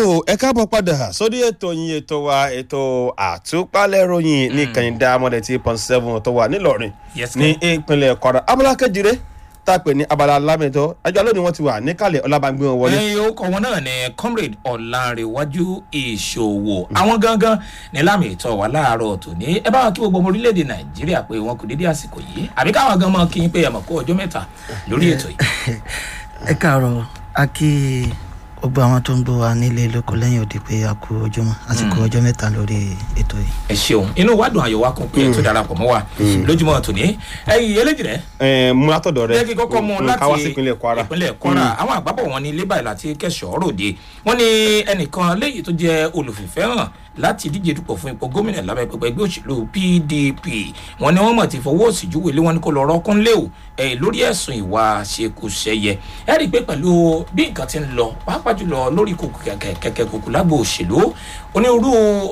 ẹ káàbọ̀ padà sórí ètò yín ètò wa ètò àtúpalẹ̀ ròyìn ní kẹ̀hìndà mọ́dẹ̀tì point seven tó wà nílọrin Yes, ní ìpínlẹ̀ kwara abala kejìlé tá a pè ní abala lámẹ́tọ́ ajá lónìí wọ́n ti wà níkàlẹ̀ ọlábàgbé wọn wọlé. ẹyin orúkọ wọn náà ni comrade ọ̀làǹrẹ̀wájú ìṣòwò àwọn gangan ní lámì ìtọ́ wa láàárọ̀ tòní ẹ bá wa kí gbogbo ọmọ orílẹ̀-èdè nàìjíríà pé wọn kò dédé àsìkò yìí àbí káwọn gan mọ kí n pé ẹ mọ̀ kó ọjọ́ mẹ́ta lórí ètò yìí. ẹ káàárọ̀ a kí gbogbo àwọn tó ń gbọ́ wa nílé lóko lẹ́yìn òde pé a kú ojúmọ́ àsìkò ọjọ́ mẹ́ta lórí ètò yìí. ẹ ṣeun inú wa dùn àyọ̀ wa kún pé ẹ tó darapọ̀ mọ́ wa lójúmọ́ tòní ẹyin eléjì rẹ ẹ mú látọ̀dọ̀ rẹ jẹ́ kí kọ́kọ́ mú mm, láti káwá sí ìpínlẹ̀ kwara. ìpínlẹ̀ kwara àwọn àgbàbọ̀ wọn ní lébà láti kẹsàn-án ròde wọ́n ní ẹnìkan léyìí tó jẹ́ olùfìfẹ́ hàn láti díje dupò fún ipò gómìnà lábẹ́ pẹpẹ ẹgbẹ́ òṣèlú pdp wọ́n ní wọ́n mọ̀ ti fọwọ́ òsì júwe lé wọn ní kó lọ rọ́kún lé o ẹ̀ lórí ẹ̀sùn ìwà ṣekúṣẹyẹ ẹ rí i pé pẹ̀lú bí nǹkan ti ń lọ pàápàá jùlọ lórí kòkò kẹ̀kẹ́ kòkò lágbo òṣèlú onírúurú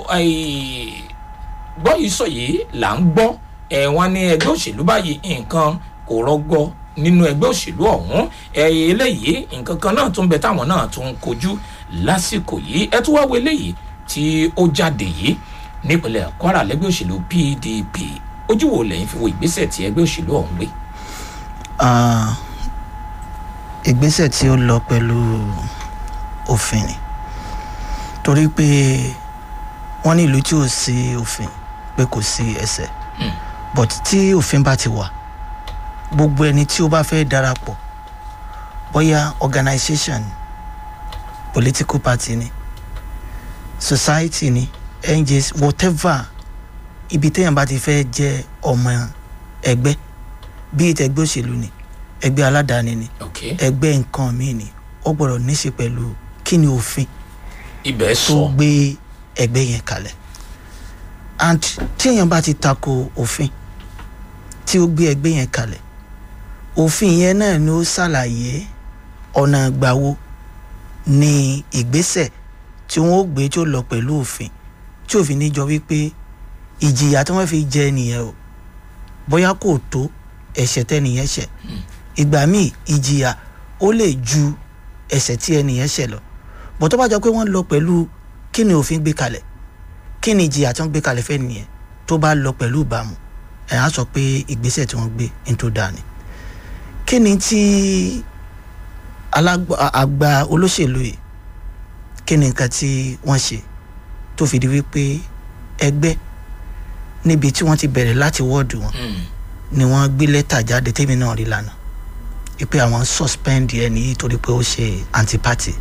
gbọ́ yìí sọ yìí là ń gbọ́ ẹ̀ wọ́n ní ẹgbẹ́ òṣèlú báyìí nǹkan kò rọgbọ nínú ẹgbẹ́ òṣèlú ọ̀hún ẹ̀yẹ eléyìí nǹkan kan náà tún bẹ táwọn náà tún ń kojú lásìkò yìí ẹ tún wá wo eléyìí tí ó jáde yìí nípínlẹ̀ kwara lẹ́gbẹ́ òṣèlú pdp ojú wo lẹ́yìn fi wo ìgbésẹ̀ tí ẹgbẹ́ òṣèlú ọ̀hún gbé. Ah, ìgbésẹ̀ tí ó lọ pẹ̀lú òfin ni torí pé wọ́n ní ìlú tí ò sí òfin pé kò sí ẹsẹ̀ but tí òfin bá ti wà gbogbo ẹni tí ó bá fẹ́ darapọ̀ bóyá organisation political party ni society ni njs whatever ibi téèyàn bá ti fẹ́ jẹ́ ọmọ ẹgbẹ́ bíi tẹgbẹ́ òṣèlú ni ẹgbẹ́ aládàáni ni ok ẹgbẹ́ nǹkan míì ni ó gbọ́dọ̀ níṣe pẹ̀lú kí ni òfin ibẹ̀ tó sọ gbé ẹgbẹ́ yẹn kalẹ̀ and tí èèyàn bá ti tako òfin tí ó gbé ẹgbẹ́ yẹn kalẹ̀ òfin yẹn náà ni ó ṣàlàyé ọ̀nà ìgbàwo ni ìgbésẹ̀ tí wọ́n ó gbé tí ó lọ pẹ̀lú òfin tí òfin ní jọ wípé ìjìyà tí wọ́n fi jẹ nìyẹn o bóyá kò tó ẹ̀ṣẹ̀ tẹ́nìyẹn ṣẹ̀ ìgbà míì ìjìyà ó lè ju ẹ̀ṣẹ̀ tí ẹnìyẹn ṣẹ̀ lọ bó tó bá jọ pé wọ́n lọ pẹ̀lú kí ni òfin gbé kalẹ̀ kí ni ìjìyà tí wọ́n gbé kalẹ̀ fẹ́ nìyẹn tó bá lọ pẹ̀lú ìbámu ẹ̀ á sọ pé ìgbésẹ̀ tí wọ́n gbé ní tó dáa ni kí ni tí alágbà àgbà olóṣèlú yìí kí ni nǹkan tí wọ́n ṣe tó fi di wípé ẹgbẹ́ níbi tí wọ́n ti bẹ̀rẹ̀ láti wọ́ọ̀dù wọn ni wọ́n gbé lẹ́tà jáde tèmi náà rí lánàá wípé àwọn suspend ẹni yìí torí pé ó ṣe anti-party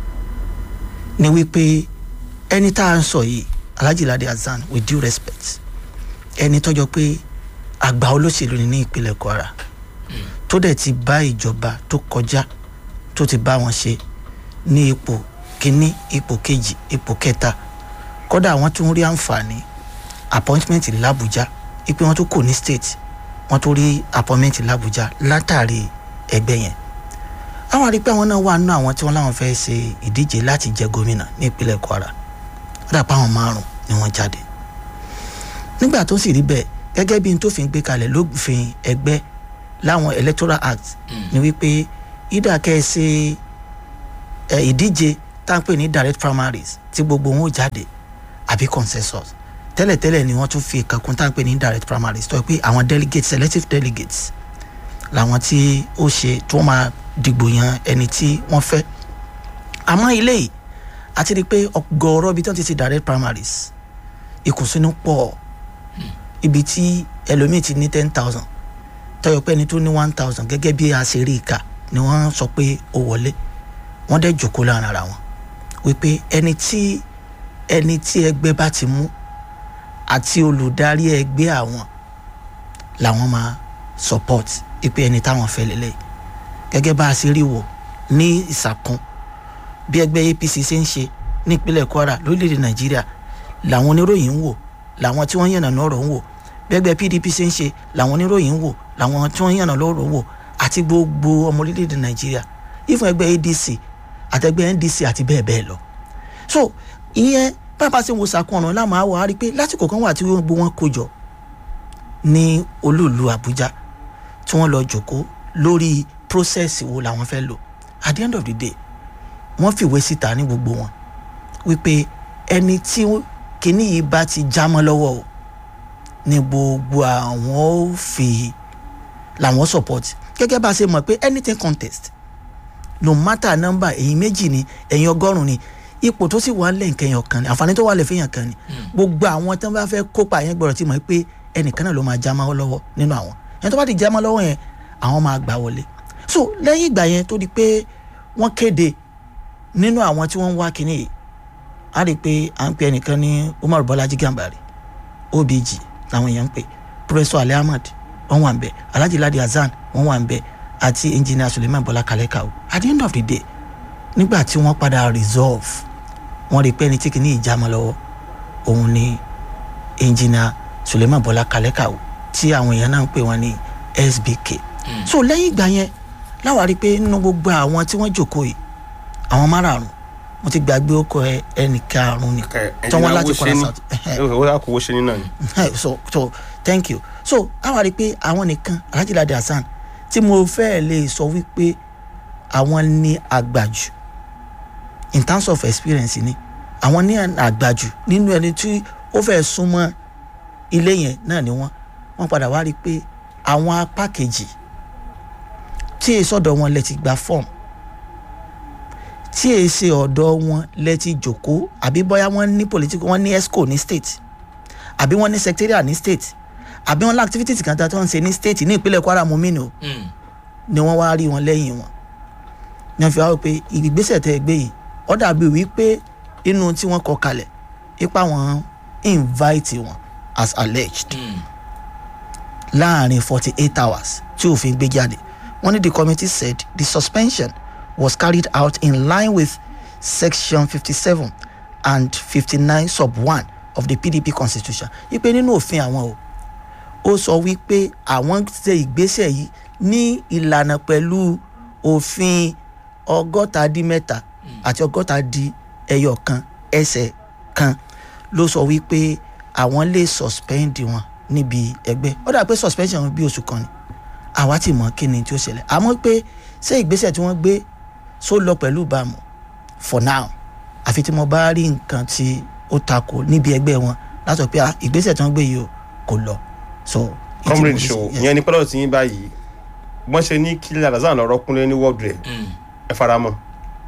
ni wípé ẹni tá à ń sọ yìí alhaji lade hasan with due respect ẹni tọ́jọ́ pé àgbà olóṣèlú ni ní ìpínlẹ̀ kwara tó dẹ̀ ti bá ìjọba tó kọjá tó ti bá wọn ṣe ní ipò kínní ipò kejì ipò kẹta kódà wọ́n tún rí àǹfààní appointment làbújá ipe wọ́n tún kò ní state wọ́n tún rí appointment làbújá látàrí ẹgbẹ́ yẹn àwọn àrí pé àwọn náà wà nínú àwọn tí wọ́n láwọn fẹ́ ṣe ìdíje láti jẹ gómìnà ní ìpínlẹ̀ kwara ó dà pé àwọn márùn ni wọ́n jáde nígbà tó sì rí bẹ́ẹ̀ gẹ́gẹ́ bí n tó fi ń gbé kalẹ̀ lófin ẹgbẹ́ láwọn electoral act ni wípé ìdá kẹ́ẹ̀ṣe ẹ̀ ìdíje tá à ń pè ní direct primaries tí gbogbo wọn ó jáde àbí consensus tẹ́lẹ̀tẹ́lẹ̀ ni wọ́n tún fi kankun tá à ń pè ní direct primaries tó yẹ pé àwọn delegates selective delegates làwọn tí ó ṣe tí wọ́n máa dìgbò yan ẹni tí wọ́n fẹ́ àmọ́ ilé yìí àti rí i pé ọgọ́rọ́ ibi tí wọ́n ti ṣe direct primaries ìkùnsínú pọ̀ ibi tí ẹlòmíì ti ní ten thousand tọyọ pé ẹni tó ní one thousand gẹ́gẹ́ bí a ṣe rí ìka ni wọ́n sọ pé ó wọlé wọ́n dẹ̀ jòkó láàrin ara wọn wípé ẹni tí ẹni tí ẹgbẹ́ bá ti mú àti olùdarí ẹgbẹ́ àwọn làwọn máa support ipe ẹni táwọn fẹ́ lélẹ̀ gẹ́gẹ́ bá a ṣe rí wò ní ìsàkún bí ẹgbẹ́ apc ṣe ń ṣe ní ìpínlẹ̀ kwara lórílẹ̀‐èdè nàìjíríà làwọn oníròyìn ń wò làwọn tí wọ́n yànnà lọ́rọ̀ ń wò bí ẹgbẹ́ pdp ṣe ń ṣe làwọn oníròyìn ń wò làwọn tí wọ́n yànnà lọ́rọ̀ ń wò àti gbogbo ọmọ orílẹ̀‐èdè nàìjíríà ìfún ẹgbẹ́ adc àtẹgbẹ́ ndc àti bẹ́ẹ̀ bẹ́ẹ̀ lọ so ìyẹn bàbá ṣe ń wo sàkún ọ̀nà láwọn àwọ̀ á rí i pé lásìkò kan wà tí gbogbo wọn kó jọ ní olúùlú àbújá tí wọ́n lọ jòkó lórí process wo làwọn fẹ́ lò at the end of the day wọ́n fìwé síta ní gbogbo wọn wípé ẹni tí kinní yìí bá ti já mọ́ lọ́wọ́ o ní gbogbo àwọn ó fi làwọn support gẹ́gẹ́ bá a ṣe mọ̀ pé anything contest no matter number ẹ̀yin méjì ni ẹ̀yin ọgọ́rùn-ún ni ipò tó sì wà lẹ́ǹkẹ́ yẹn ọ̀kan ni àǹfààní tó wà lẹ́ fẹ́yàn kan ni gbogbo àwọn tí wọ́n bá fẹ́ kópa yẹn gbọ́dọ̀ ti mọ̀ pé ẹnìkan náà ló máa já máa lọ́wọ́ nínú àwọn ẹni tó bá ti já máa lọ́wọ́ yẹn àwọn máa gbà wọlé so lẹ́yìn ìgbà yẹn tó di pé wọ́n kéde nínú àwọn tí wọ́n ń wá kínní yìí a rí i pé à ń pe ẹnìkan ní Umar Bọ́lájí Gàmbàrí OBG làwọn èèyàn ń pè Professor Ali Ahmad wọ́n wà ń bẹ̀ Alhaji Ladi Hasan wọ́n wà ń bẹ̀ àti Engineer Suleiman Bọ́lá Kalẹ́kàwó at the end of the day nígbà tí wọ́n padà resolve wọ́n rí i pé ẹni tí kìíní ìjàmọ́ lọ́wọ́ òun ni Engineer Suleiman Bọ́lá Kalẹ́kàwó tí àwọn èèyàn náà ń pè wọ́n ní SBK so lẹ́yìn ìgbà yẹn láwa rí i pé nínú gbogbo àwọn tí wọ́n jókòó yìí àwọn márààrún mo ti gbàgbé ọkọ ẹ ẹnì karùnún ni tí wọ́n láti kọ́ra south ó kò wó ṣe ní náà ni. so so thank you so àwa rí i pé àwọn nìkan Alhaji Ladi Hasan tí mo fẹ́ lè sọ wípé àwọn ní àgbàjù in terms of experience ni àwọn ní àgbàjù nínú ẹni tí ó fẹ́ súnmọ́ ilé yẹn náà ni wọ́n wọ́n padà wá rí i pé àwọn apá kejì tí èso ọ̀dọ̀ wọn lẹ ti gba fọ́ọ̀mù tí èsì ọ̀dọ̀ wọn lẹ ti jòkó àbí bóyá wọ́n ní political wọ́n ní esco ní state àbí wọ́n ní secretariat ní state àbí wọ́n ní activities kan tó ń ṣe ní state ní ìpínlẹ̀ Kwara mumini o ni wọ́n wá rí wọn lẹ́yìn wọn ní wọ́n fi wá pé ìgbésẹ̀ tẹ́ ẹ gbé yìí ó dàbí wípé inú tí wọ́n kọ kalẹ̀ ipa wọn invite wọn as alleged láàrin forty eight hours tí òfin gbé jáde wọ́n ní the committee said the suspension was carried out in line with section fifty-seven and fifty-nine sub one of the PDP constitution ipe nínú òfin àwọn o ó sọ wípé àwọn ṣe ìgbésẹ̀ yìí ní ìlànà pẹ̀lú òfin ọgọ́ta dín mẹ́ta àti ọgọ́ta dín ẹyọ kan ẹsẹ̀ kan ló sọ wípé àwọn lè suspend wọn níbi ẹgbẹ́ ó dà pé suspension wọn bí oṣù kan ni àwa ti mọ̀ kí ni tí ó ṣẹlẹ̀ àmọ́ pé ṣé ìgbésẹ̀ tí wọ́n gbé só lọ pẹ̀lú ìbámu for now àfi tí mo bá rí nǹkan tí ó takò níbi ẹgbẹ́ wọn láti sọ pé ah, ìgbésẹ̀ tí wọ́n gbé yìí o kò lọ so. ìtí mo comrade lè show ṣe- yes. ìyẹn ní pẹ́lú tí yín báyìí wọ́n ṣe ní kí Ládàzán lọ́rọ́ kúnlé ní world rẹ̀ ẹ fara mọ́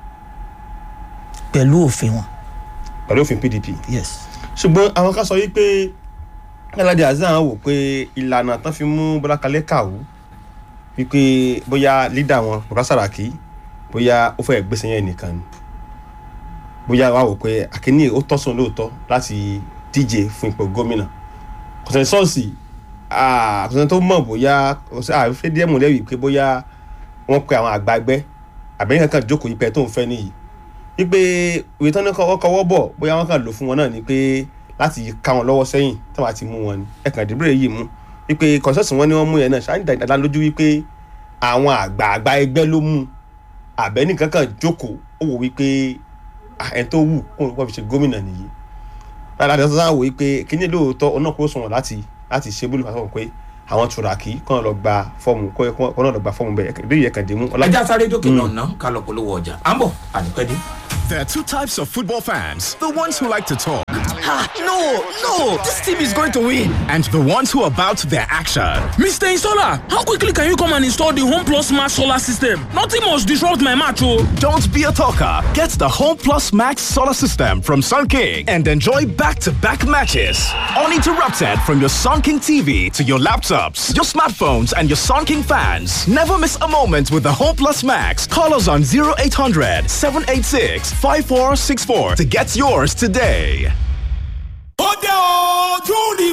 pẹ̀lú òfin wọn pẹ̀lú òfin PDP yes. ṣùgbọ́n àwọn kan sọ wípé Ládì Hasan wò pé ìlànà tán fi mú Bọ́lá Kalẹ́ kàwú wípé bóyá lídà wọn Bùkátà Sàràkí bóyá ó fẹ́ gbèsè yẹn nìkan ni bóyá wà wò pé àkíní ó tọ́sùn lóòótọ́ láti díje fún ipò gómìnà kọ̀sẹ̀sọ́ọ̀sì kọ̀sẹ̀ tó mọ̀ bóyá àfẹ́ díẹ̀ mú lẹ́wì pé bóyá wọ́n pe àwọn àgbàgbẹ́ àbẹ̀yìn kankan jókòó ipẹ́ tó ń fẹ́ nìyí wípé ìwé tán ní kọ́wọ́ kọ́wọ́ bọ̀ bóyá wọ́n kàn lò fún wọn náà ni pé láti ká wọn lọ́wọ́ sẹ́yìn tí wọ́n ti mú wọn ni ẹ̀kan ìdìbò yìí mú wípé kọ̀sẹ́sì wọn ni wọ́n mú yẹn náà ṣáà dá lójú wípé àwọn àgbààgbà ẹgbẹ́ ló mú àbẹ́ni kankan jókòó ó wò wípé ah, ẹni tó wù kó wọ́n fi ṣe gómìnà nìyí láti ọ̀sán sáà wò wípé kíní lóòótọ́ ọ̀nà kó sọ̀rọ̀ láti láti ṣe bólú fàṣọ pé àwọn tùràkì kàn lọ gba fọ́ọ̀mù kọ́ náà lọ gba fọ́ọ̀mù bẹ́ẹ̀ ìdí yẹn kàn dé mú ọlá ẹja sáré dókè náà ná ká lọ polówó ọjà à ń bọ̀ ànípẹ́ dé. There are two types of football fans the ones who like to talk, Ah, no, no, this team is going to win. and the ones who are about their action. Mr. Installer, how quickly can you come and install the Home Plus Smart Solar System? Nothing must disrupt my match, oh. Don't be a talker. Get the Home Plus Max solar system from Sun King and enjoy back to back matches. Uninterrupted from your Sun King TV to your laptops, your smartphones, and your Sun King fans. Never miss a moment with the Home Plus Max. Call us on 0800 786 5464 to get yours today. ó dé o june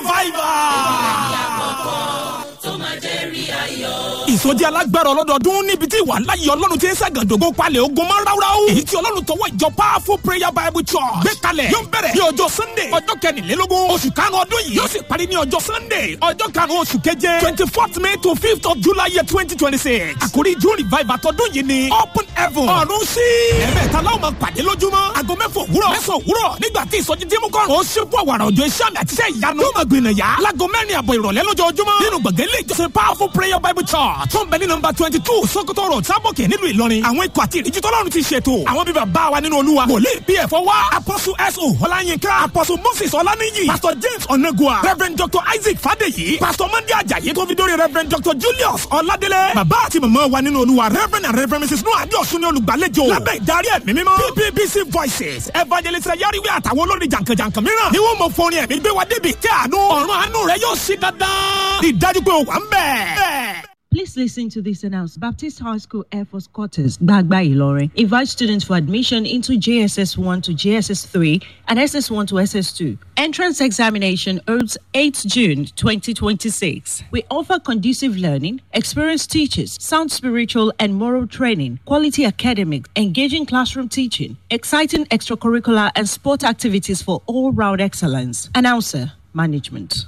revival. ìsọjí alágbára ọlọ́dọọdún níbi tí ìwà láyé ọlọ́run ti ń ṣàgàdógó palẹ̀ ogun máa ń ráúráú. èyí tí ọlọ́run tọwọ́ ìjọ powerful prayer bible church gbé kalẹ̀ yóò bẹ̀rẹ̀ ní ọjọ́ sunday ọjọ́ kẹrìnlélógún oṣù karùn-ún ọdún yìí yóò sì parí ní ọjọ́ sunday ọjọ́ karùn-ún oṣù keje twenty fourth may to fifth of july year twenty twenty six àkórí june revival tọdún yìí ni open heaven ọ̀run sí. ẹ̀mẹ́ta láwọn máa pàdé lójúmọ́ aago mẹ́fọ̀ òwúrọ̀ mẹ́sàn-án òwúrọ̀ nígbà tí ìsọjí dímú kọ́rùn ó ṣekú àwàrà òjò iṣẹ́ àmì àti iṣẹ́ ìyanu yóò máa gbìnà yá láago mẹ́rin àbọ̀ ìrọ̀lẹ́ lójoojúmọ́ nínú gbọ̀ngàn ilé ìjọsìn powerful prayer bible church tó ń bẹ ní nọmba twenty two sokoto road sábòkè nílùú ìlọrin àwọn ikọ̀ àti ìríjú tọ́lọ́run ti ṣètò àwọn bíbá bá wa nínú olúwa wòlíì pf wá apọ́sù so ọláyínká apọ́sù moses ọláníyì pastor james onagua reverend dr isaac fadeyi pastor mandi ajayi tó fi dórí reverend dr julius ọládélé bàbá àti màmá wa nínú olúwa reverend and reverend mrs noah adiosun ní olùgbàlejò lábẹ́ ìdarí ẹ̀mí mímọ́ ppbc voices evangelist yariwe àtàwọn olórin jàǹkànjàǹkàn mìíràn ni wọ́n mọ fọrin ẹ̀mí gbé wa débi ìtẹ́ àánú ọ̀run àánú rẹ yóò ṣí dandan ìdájú pé o wà ń bẹ̀. Please listen to this announcement. Baptist High School Air Force Quarters, Bagba Ilorin, invites students for admission into JSS 1 to JSS 3 and SS 1 to SS 2. Entrance examination holds 8 June 2026. We offer conducive learning, experienced teachers, sound spiritual and moral training, quality academic, engaging classroom teaching, exciting extracurricular and sport activities for all round excellence. Announcer, Management.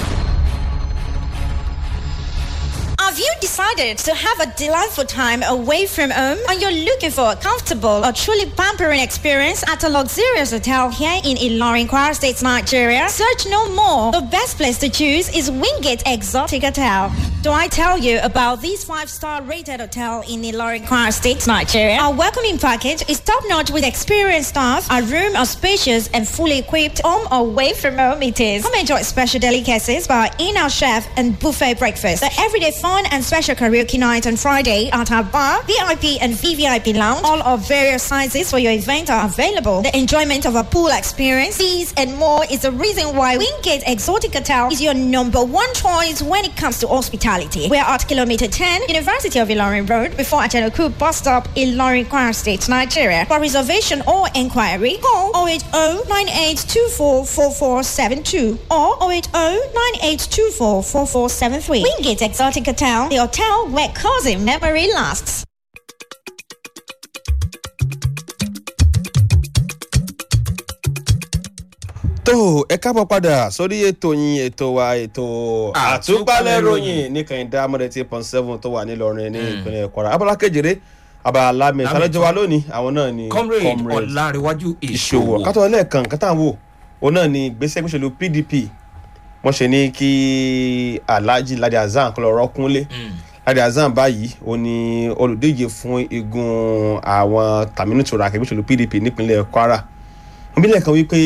Have you decided to have a delightful time away from home and you're looking for a comfortable or truly pampering experience at a luxurious hotel here in Ilorin, Kwara State, Nigeria? Search no more. The best place to choose is Wingate Exotic Hotel. Do I tell you about this five-star rated hotel in Ilorin, Kwara State, Nigeria? Our welcoming package is top-notch with experienced staff. Our room are spacious and fully equipped. Home or away from home it is. Come enjoy special delicacies by our in-house chef and buffet breakfast. The everyday fun and special karaoke night on Friday at our bar, VIP and VVIP lounge. All of various sizes for your event are available. The enjoyment of a pool experience, these and more is the reason why Wingate Exotic Hotel is your number one choice when it comes to hospitality. We are at kilometer 10, University of Ilorin Road, before Achanoku bus stop, Ilorin, Kwara State, Nigeria. For reservation or inquiry, call 080 9824 or 080 9824 Wingate Exotic Hotel, the hotel where cousin memory lasts. tó ẹ káàbọ̀ padà sórí ètò yín ètò wa ètò àtúpalẹ̀ ròyìn ní kẹ́hìndé amọ̀dé point seven tó wà nílọrin ní ìpínlẹ̀ kwara abala kejìlé abala mi ìsàlẹ̀jọ wa lónìí àwọn náà ni comrade ọ̀làríwájú ìṣòwò ìṣòwò kátó ẹlẹ́ẹ̀kan kátà wò òun náà ni gbèsè gbèsèlú pdp wọ́n ṣe ní kí alhaji ladi hasan kọ́ lọ rọ́kúnlé ladi hasan báyìí ó ní olùdíje fún igun àwọn tàmínú tura akẹ́gbẹ́sẹ̀lú pdp nípínlẹ̀ kwara ìbílẹ̀ kan wípé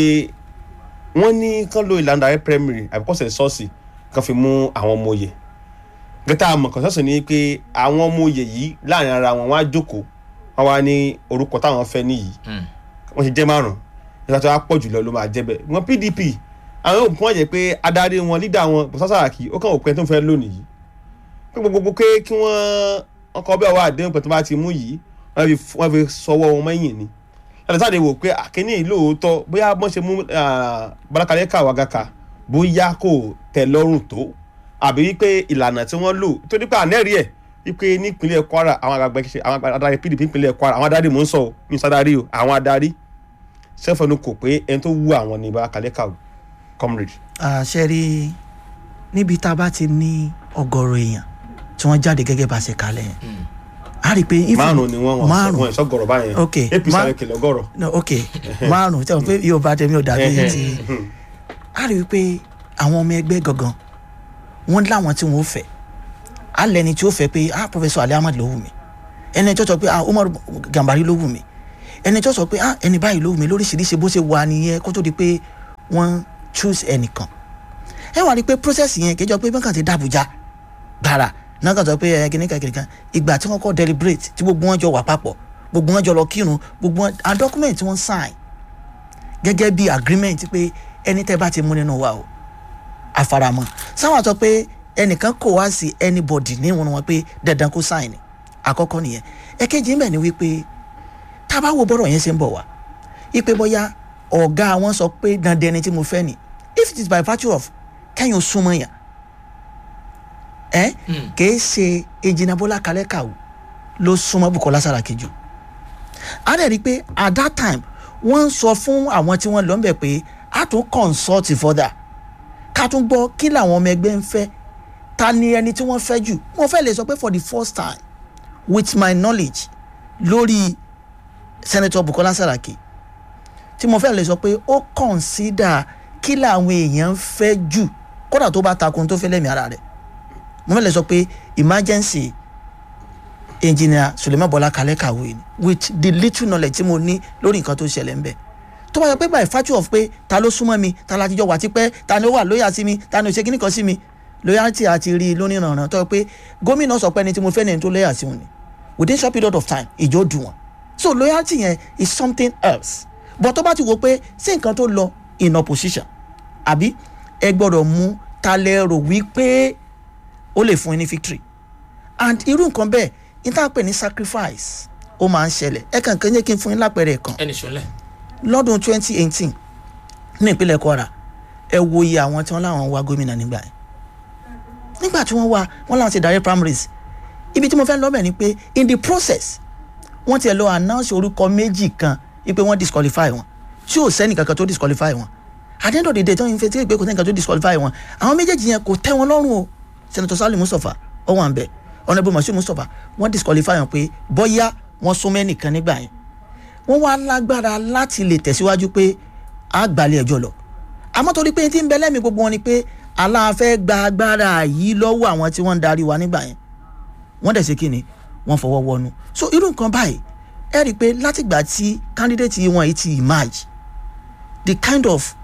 wọ́n ní kán lo ìlànà ààrẹ primary àbíkọ́sẹ̀ ṣọ́ọ̀ṣì kan fi mú àwọn ọmọ òye gẹ́tà àmọ̀ kan ṣọ́ọ̀ṣì ni pé àwọn ọmọ òye yìí láàrin ara wọn wọ́n á jókòó wọ́n wá ní orúkọ táwọn fẹ́ níyì wọ́n ṣe jẹ́ márùn-ún nígbà tó wá pọ̀ jùlọ ló máa jẹ́ bẹ́ẹ̀ wọ́n pdp àwọn yóò fún wọn jẹ́ pé adarí wọn lídà wọn bùsà sàràkí ó kàn òpin tó ń fẹ́ lónìí yìí pé gbogbo pé kí wọ́n ọkọ̀ bẹ́ẹ̀ wá àdéhùn pẹ̀tọ́ bá ti mú yìí wọ́n fi sọwọ́ wọn mẹ́yìn ni láti sáà lè wò pé àkíní lóòótọ́ bóyá bọ́n ṣe mú balakalẹ́ kàwágàkà bóyá kò tẹ̀ lọ́rùn tó àbí wípé ìlànà tí wọ́n lò tó nípa ànẹ́rì ẹ̀ wípé nípínlẹ̀ kwara àwọn àgbàgbà ṣe àwọn adarí pdp nípínlẹ̀ kwara àwọn adarí mò ń sọ ọ́ mi sádàrí o àwọn adarí sẹ́fọ̀nù kò pé ẹni tó wú àwọn ní balakalẹ́ kàwé comrade. àṣẹ rí níbi tá a bá ti ní ọgọrọ èèyàn tí wọn jáde gẹgẹ bá ṣe kalẹ yẹn a rí i pé if márùn ni wọn wọn márùn ìsọgọrọ báyẹn Ok, apc má- sáré kìlọ gọrọ. no ok márùn tí wọn pé yóò bá tẹmí ò dàbí ti a rí i pé àwọn ọmọ ẹgbẹ gangan wọn láwọn tí wọn ò fẹ alẹni tí ó fẹ pé ah professor ali ahmed ló wù mí ẹni tó sọ pé ah umar gambari ló wù mí ẹni tó sọ pé ah ẹni báyìí ló wù mí lóríṣiríṣi bó ṣe wà nìyẹn kó tó di pé wọn choose ẹnìkan ẹ wà rí i pé process yẹn kẹjọ pé bákan ti dàbújá gbàrà náà kàn sọ pé ẹ kìnìkan kìnìkan ìgbà tí wọn kọ deliberate tí gbogbo wọn jọ wà papọ̀ gbogbo wọn jọ lọ kírun gbogbo wọn and document tí wọn sign gẹ́gẹ́ bí agreement pé ẹni tẹ́ bá ti mú nínú wa o àfaramọ́ sáwọn sọ pé ẹnìkan kò wá sí anybody níwọ̀n wọn pé dandan kó sign ni àkọ́kọ́ nìyẹn ẹ̀kejì ń bẹ̀ ni wípé tá a bá wo bọ́rọ̀ yẹn ṣe ń bọ̀ wá ipe bóyá ọ̀gá wọn sọ pé dandan ẹni tí mo fẹ́ ni if it is by virtue of kẹ́yìn súnmọ́ yàn ẹ kìí ṣe ejina bọ́lá kalẹ́ kàwé ló súnmọ́ bukola saraki jù a dẹ̀ rí i pé at that time wọ́n ń sọ fún àwọn tí wọ́n lọ ń bẹ̀ pé a tún consult further ká tún gbọ́ kí làwọn ọmọ ẹgbẹ́ ń fẹ́ ta ni ẹni tí wọ́n fẹ́ jù wọ́n fẹ́ lè sọ pé for the first time with my knowledge lórí senator bukola saraki tí mo fẹ́ lè sọ pé ó consider kí làwọn èèyàn ń fẹ́ jù kódà tó bá takun tó fẹ́ lẹ́mìí ara rẹ̀ mo fẹ́ lè sọ pé emergency engineer suleiman bọlá kalẹ kàwé ni with the little knowledge tí mo ní lórí nǹkan tó ṣẹlẹ̀ ń bẹ̀ tó bá yẹ pé by virtue of pé ta ló súnmọ́ mi ta la ti jọ wà tipẹ́ ta ni ó wà lóyà sí mi ta ni ó ṣe kíní kan sí mi loyalty àti rí i lónìí rànràn tó yẹ pé gómìnà sọ pé ẹni tí mo fẹ́ ní ẹni tó lóyà sí òun ni within short period of time ìjọ dùn wọn so loyalty yẹn is something else but tó bá ti wo pé sí nǹkan tó lọ in opposition àbí ẹ gbọ́dọ̀ mú ta lẹ rò wípé ó lè fún yín ní victory and irú nǹkan bẹ́ẹ̀ níta pè ní sacrifice ó máa ń ṣẹlẹ̀ ẹ kàn kàn yẹ kí n fún yín lápẹẹrẹ kan ẹnì sọlẹ̀ lọ́dún twenty eighteen ní ìpínlẹ̀ kwara ẹ wo iye àwọn tí wọ́n láwọn wá gómìnà nígbà yẹn nígbà tí wọ́n wá wọ́n láwọn ti darí primaries ibi tí mo fẹ́ lọ́bẹ̀ ni pé in the process wọ́n ti ẹ̀ lọ announce orúkọ méjì kan wípé wọ́n disqualify wọn tí ò sẹ́ni kankan tó disqualify wọn at the end of the day tí wọ́n fi tí pé kò sẹ́ni kankan tó disqualify wọn àwọn méjèèjì yẹn kò tẹ́ wọn lọ́rùn o senator salim mustapha ọwọ́n àbẹ̀ honourable masud mustapha wọ́n disqualify wọn pé bọ́yá wọ́n sún mẹ́nìkan nígbà yẹn wọ́n wá lágbára láti lè tẹ̀síwájú pé a gbalẹ̀ ẹjọ́ lọ àmọ́ torí pé tí ń bẹ lẹ́mìí gbogbo wọn ni pé aláàfẹ́ gba agbára yìí lọ́wọ́ àwọn tí wọ́n ń darí wa nígbà yẹn wọ́n dẹ̀ ṣe kí ni wọ́n fọwọ́ wọnú so irú nǹkan báyìí ẹ rí i pé látìgbà tí candidate yìí wọ́n yìí ti emerge the kind of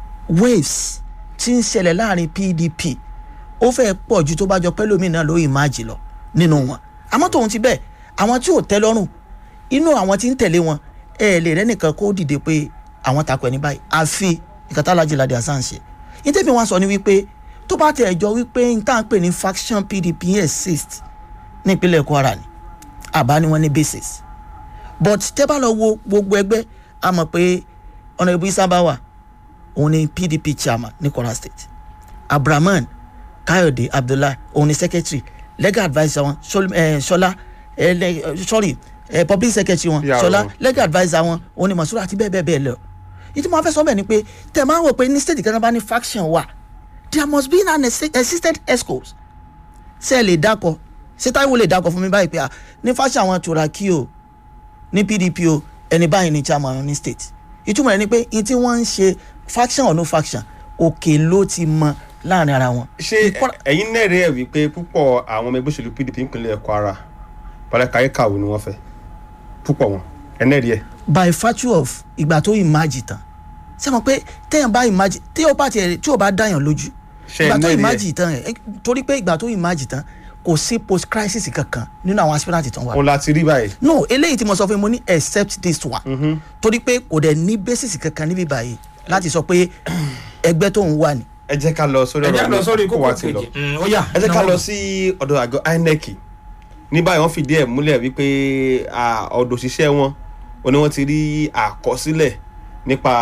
waves tí ń ṣẹlẹ̀ láàrin pdp ó fẹ́ pọ̀ ju tó bá jọ pẹ́lú mi náà ló emerge lọ nínú wọn àmọ́ tòun ti bẹ́ẹ̀ àwọn tí ò tẹ́ lọ́rùn inú àwọn tí ń tẹ̀lé wọn ẹ lè rẹ́ nìkan kó dìde pé àwọn takò ẹni báyìí àfi ìkàtàlájì ládé hasan ṣe ìtẹ́bí wọn sọ ni wípé tó bá tẹ̀ ẹjọ́ wípé n tá à ń pè ní faction pdp exist ní ìpínlẹ̀ kwara ni àbá ni wọ́n ní basis but tẹ́ bá lọ wo gbogbo ẹgbẹ́ a mọ̀ pé ọ̀nà ìbú isabawa òun ni pdp chairman ní kwara state abrahaman kayode abdullahi òun ni secretary legal adviser wọn Sol- eh, ṣọlá eh, le- eh, sorry eh, public secretary wọn Ìyàwó ṣọlá wọn. legal adviser wọn òun ni masura àti bẹ́ẹ̀ bẹ́ẹ̀ bẹ́ẹ̀ lọ ìdí mo fẹ́ sọ bẹ́ẹ̀ ni pé tẹ̀ máa ń wò pé ní state kan náà bá ní faction wà there must be an exi- existent escos ṣe ẹ lè dákọ ṣé táìwò lè dákọ fún mi báyìí pé à ní faction àwọn turaki o ní pdp o ẹni báyìí ní chairman ní state ìtumọ̀ rẹ̀ ni pé n tí wọ́n ń ṣe faction or no faction òkè ló ti mọ láàrin ara wọn. ṣé Ìkọ́ra- ẹ̀yin náà rí ẹ̀ wípé púpọ̀ àwọn ọmọ ẹgbẹ́ òṣèlú pdp ìpínlẹ̀ kwara pàlẹ́kàyé kàwé ni wọ́n fẹ́ púpọ̀ wọn ẹ̀ náà rí ẹ̀. by virtue of ìgbà tó ìmájì tán ṣé mo pé téèyàn bá ìmájì tí ó bá tiẹ̀ tí ó bá dáyàn lójú Ṣé ìgbà tó ẹ mẹ́rin ẹ̀? ìmájì tán ẹ̀ torí pé ìgbà tó ìmájì tán kò sí post crisis kankan nínú àwọn aspirant tán wà. òun la ti rí báyìí. no eléyìí tí mo sọ fún mi mo ní except this one torí pé kò dẹ̀ ní basis kankan níbí báyìí láti sọ pé ẹgbẹ́ tó ń wà ní. ẹ jẹ́ ká lọ sórí ẹ já lọ sórí kó kókó wá ti lọ. kejì Mm, ó yá ẹ jẹ́ ká náwó. lọ sí ọ̀dọ̀ àgọ́ inec ní báyìí wọ́n fìdí ẹ̀ múlẹ̀ wípé à, ọ̀dọ̀ òṣìṣẹ́ wọn ò ní wọ́n ti rí àkọsílẹ̀ nípa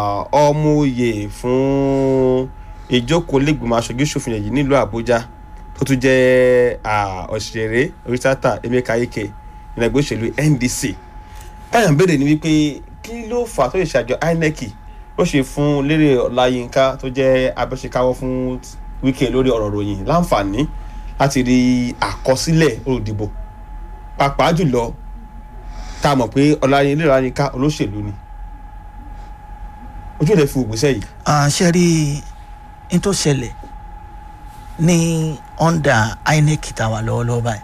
ọmọ òye fún ìjókòó lẹ́gbìmọ̀ aṣojú ṣòfin yìí nílùú àbújá tó tún jẹ́ à, òṣèré oríṣàtà emeka ike ìrìnàgbé òṣèlú ndc táyà ń béèrè ni wípé kí ló fà á tó lè ṣàjọ inec ó ṣe fún lérè ọláyínká tó jẹ́ abẹ́ṣekáwọ́ fún wíkẹ́ lórí ọ̀rọ̀ ròyìn láǹfààní láti rí àkọsílẹ̀ olùdìbò pàápàá jùlọ tá a mọ̀ pé ọláyin lérè ọláyínká olóṣèlú ni ojú ò lè fi ògbésẹ̀ yìí. ṣe rí n tó ṣẹlẹ̀ ní under inec tá a wà lọ́wọ́lọ́wọ́ báyìí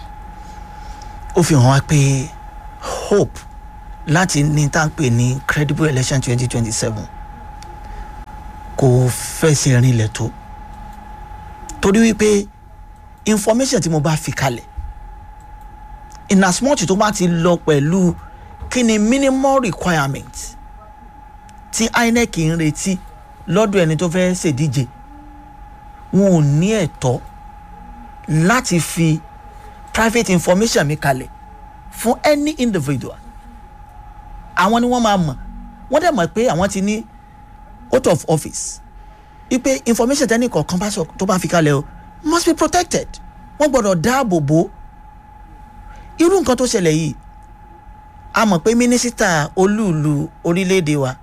ó fi hàn wá pé hope láti ní tá à ń pè ní credible election twenty twenty seven kò fẹsẹ̀ rinlẹ̀ tó torí wípé information tí mo bá fi kalẹ̀ in as much tó bá ti lọ pẹ̀lú kí ni minimum requirement tí inec ń retí lọ́dọ̀ ẹni tó fẹ́ ṣèdíje wọn ò ní ẹ̀tọ́ láti fi private information mi kalẹ̀ fún any individual àwọn ni wọ́n máa mọ̀ wọ́n dẹ̀ mọ̀ pé àwọn ti ní out of office ipe information tẹ́ni kọ̀ọ̀kan bá sọ tó bá fi kalẹ̀ o must be protected wọ́n gbọ́dọ̀ dáàbò bò irú nǹkan tó ṣẹlẹ̀ yìí a mọ̀ pé mínísítà olúùlú orílẹ̀-èdè wa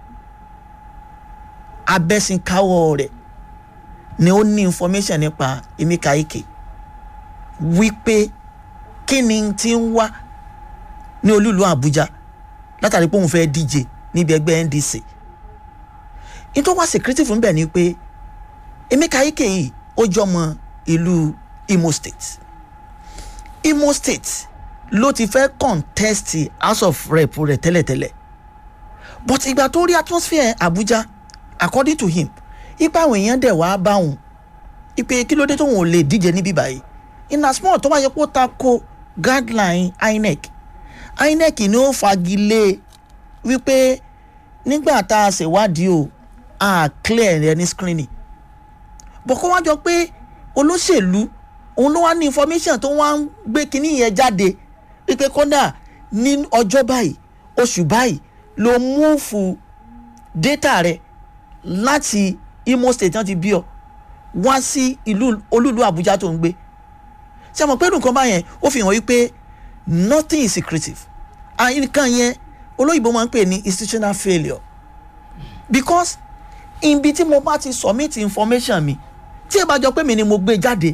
abẹ́sìnkáwọ́ rẹ̀ ni ó ní information nípa emeka ike wípé kí ni ti ń wá ní olúùlú àbújá látàrí pé òun fẹ́ díje níbi ẹgbẹ́ ndc nítorí wá secretive ń bẹ̀ ni pé emeka ike yìí ó jọmọ ìlú imo state imo state ló ti fẹ́ contest house of rep rẹ̀ tẹ́lẹ̀tẹ́lẹ̀ but ìgbà tó rí atmosphere abuja according to him ipa àwọn èèyàn dẹ̀ wá bá òun ipe kí ló dé tóun ò lè díje níbí báyìí in as small tó bá yẹ kó ta ko guideline inec inec ni ó fagilé wípé nígbà tá a ṣèwádìí o a clear ẹni screening bọ̀ kó wá jọ pé olóṣèlú òun ló wá ní information tó wá ń gbé kinní yẹn jáde wípé kódà ní ọjọ́ báyìí oṣù báyìí ló múùfù data rẹ láti imo state náà ti bí ọ wá sí ìlú olúlu àbújá tó ń gbé ṣe mọ̀ pé nǹkan báyẹn ó fi hàn wípé nothing is secretive àyíká yẹn olóyìnbó máa ń pè ní institutional failure because ibi tí mo bá ti submit information mi tí ẹ bá jọ pé mi ni mo gbé jáde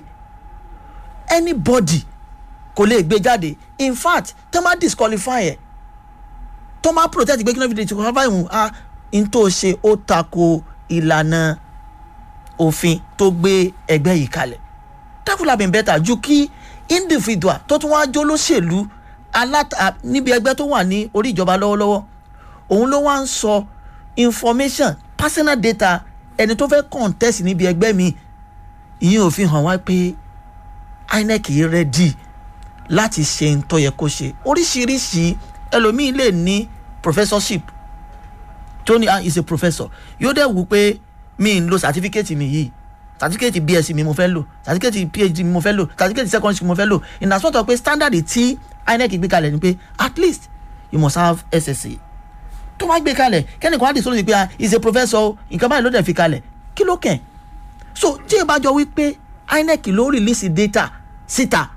anybody kò lè gbé jáde in fact tó máa disqualify ẹ tó máa protect gbé kí ló fi disqualify ìhùn a n tó ṣe ó tako ìlànà òfin tó gbé ẹgbẹ́ yìí kalẹ̀ that would have been better ju kí individual tó tún wáá jó lóṣèlú aláta níbi ẹgbẹ́ tó wà ní orí ìjọba lọ́wọ́lọ́wọ́ òun ló wá ń sọ information personal data ẹni tó fẹ́ contest níbi ẹgbẹ́ mi ìyẹn ò fi hàn wá pé inec rẹ́dì láti ṣe ń tọ́ yẹ kó ṣe oríṣiríṣi ẹlòmíín lè ní professorship tó ní ah is a professor yóò dẹ̀ wù pé mi ń lo certificate mi yìí certificate bsc mi mo fẹ́ lò certificate phd mi mo fẹ́ lò certificate secondary school mo fẹ́ lò in as well pé standard tí inec gbé kalẹ̀ ni pé at least you must have ssa tó bá gbé kalẹ̀ kẹ́nìkan á dì sórí ni pé ah is a professor o nǹkan báyìí ló dẹ̀ fi kalẹ̀ kí ló kẹ̀ so tí ẹ bá jọ wípé inec ló release data síta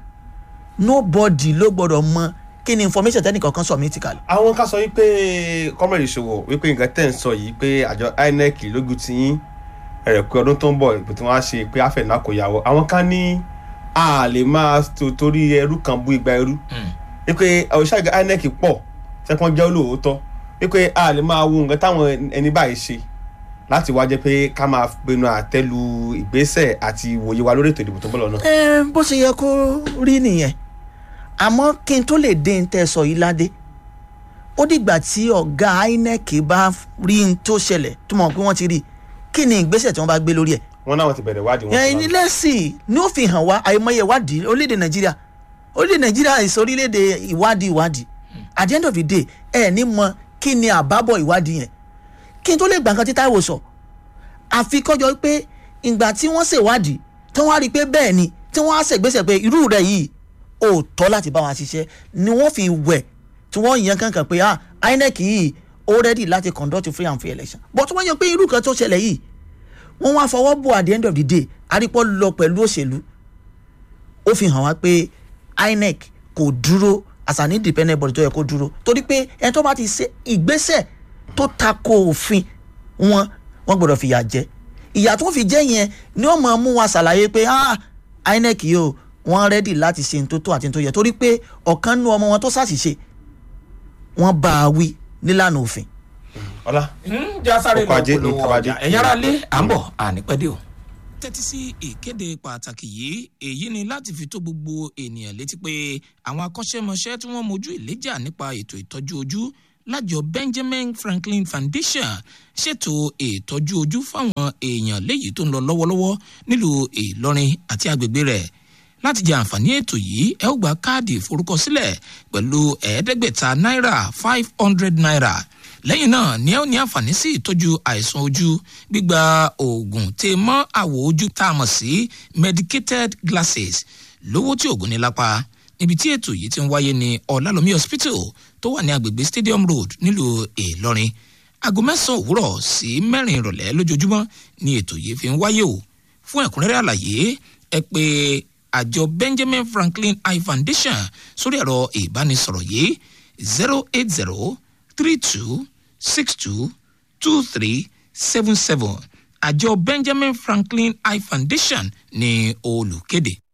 nobody ló gbọdọ̀ mọ kí ni information tẹ́nìkan kan submit kalẹ̀. àwọn ká sọ wípé kọ́mọ̀rì ìṣòwò wípé nǹkan tẹ̀ ń sọ yìí pé àjọ inec lógun ti yín ẹ̀rẹ̀ pé ọdún tó ń bọ̀ ìbò tí wọ́n á ṣe pé àfẹ̀nà kò yàwó àwọn ká ní a lè máa tó torí ẹrú kan bú igba ẹrú wípé òṣìṣẹ́ inec pọ̀ sẹ́kọ̀n jẹ́ olóòótọ́ wípé a lè máa wo nǹkan táwọn ẹni báyìí ṣe láti wá jẹ́ pé ká máa pinnu àtẹ́lu ìgbésẹ̀ àti ìwòye wa lórí ètò ìdìbò tó ń bọ̀ lọ́nà. ẹ bó ṣe yẹ kó rí nìyẹn àmọ́ kí n tó lè dé n tẹ́ sọ yìí ládé ó dìgbà tí ọ̀gá inec bá rí n tó ṣẹlẹ̀ tó mọ̀ pé wọ́n ti rí kí ni ìgbésẹ̀ tí wọ́n bá gbé lórí ẹ̀. wọn náà ti bẹ̀rẹ̀ wádìí wọn. ẹ̀yin ilé sí ní ó fi hàn wá àìmọye ìwádìí orílẹ̀-èdè nàìjíríà orílẹ̀-èdè nàìjíríà ìsọ orílẹ̀-èdè ìwádìí ìwádìí at the end of the day ẹ ní mọ kí ni àbábọ̀ ìwádìí yẹn kí n tó lè gbà nǹkan tí táìwò sọ àfi kọjọ pé ìgbà tí wọ́n ṣèwádìí tí wọ́n á rí i pé bẹ́ẹ̀ ni tí wọ́n á ṣègbésẹ̀ pé irú rẹ̀ yìí ò tọ́ láti bá wọn ṣiṣẹ́ ni wọ́n fi wẹ̀ tí wọ́n yan kankan pé ah inec yìí ó ready láti conduct free and fair election but wọ́n yan pé irú kan tó ṣẹlẹ̀ yìí wọ́n wá fọwọ́ bò at the end of the day arípọ̀ lọ pẹ̀lú òṣèlú ó fi hàn wá pé inec kò dúró as an independent body tó yẹ kó dúró torí pé ẹni tó bá ti ṣe ìgbésẹ̀ tó tako òfin wọn wọn gbọdọ̀ fìyà jẹ ìyà tó fi jẹ́ yẹn ni wọ́n máa mú wa ṣàlàyé pé ah inec yìí o wọ́n rẹ́dì láti ṣe tó tó àti tó yẹ torí pé ọ̀kan nú ọmọ wọn tó ṣàṣìṣe wọ́n bá a wí nílànà òfin. ọlá já sáré Ọkọ̀ lọ ajé polówó ní tabadé. ọjà ẹ̀yin ará lé à ń bọ̀ ànípẹ́dé o. tẹ́tí sí ìkéde pàtàkì yìí èyí ni láti fi tó gbogbo ènìyàn létí pé àwọn akọ́ṣẹ́mọṣẹ́ tí wọ́n mojú ìléjà nípa ètò ìtọ́jú ojú lájọ benjamin franklin foundation ṣètò ìtọ́jú ojú fáwọn èèyàn léyìí tó ń lọ lọ́wọ́lọ́wọ́ nílùú ìlọrin àti agbègbè rẹ̀ láti jẹ àǹfààní ètò yìí ẹ ó gba káàdì ìforúkọsílẹ̀ pẹ̀lú ẹ̀ẹ́dẹ́gbẹ̀ta náírà five hundred naira lẹ́yìn náà ni ẹ ó ní àǹfààní sí ìtọ́jú àìsàn ojú gbígba oògùn tè mọ́ àwọ̀ ojú tá a mọ̀ sí medicated glasses lówó tí oògùn ní lápá níbi tí ètò yìí ti ń wáyé ní ọ̀làlómi hospital tó wà ní agbègbè stadium road nílùú ìlọrin aago mẹ́sàn-án òwúrọ̀ sí mẹ́rin ìrọ̀lẹ́ lójoojúmọ́ ni ètò yìí fi ń wáyé o fún ẹ̀kúnrẹ́rẹ́ àlàyé ẹ pé àjọ benjamin franklin eye foundation sórí ẹ̀rọ ìbánisọ̀rọ̀ yìí zero eight zero three two six two two three seven seven àjọ benjamin franklin eye foundation ní olùkéde.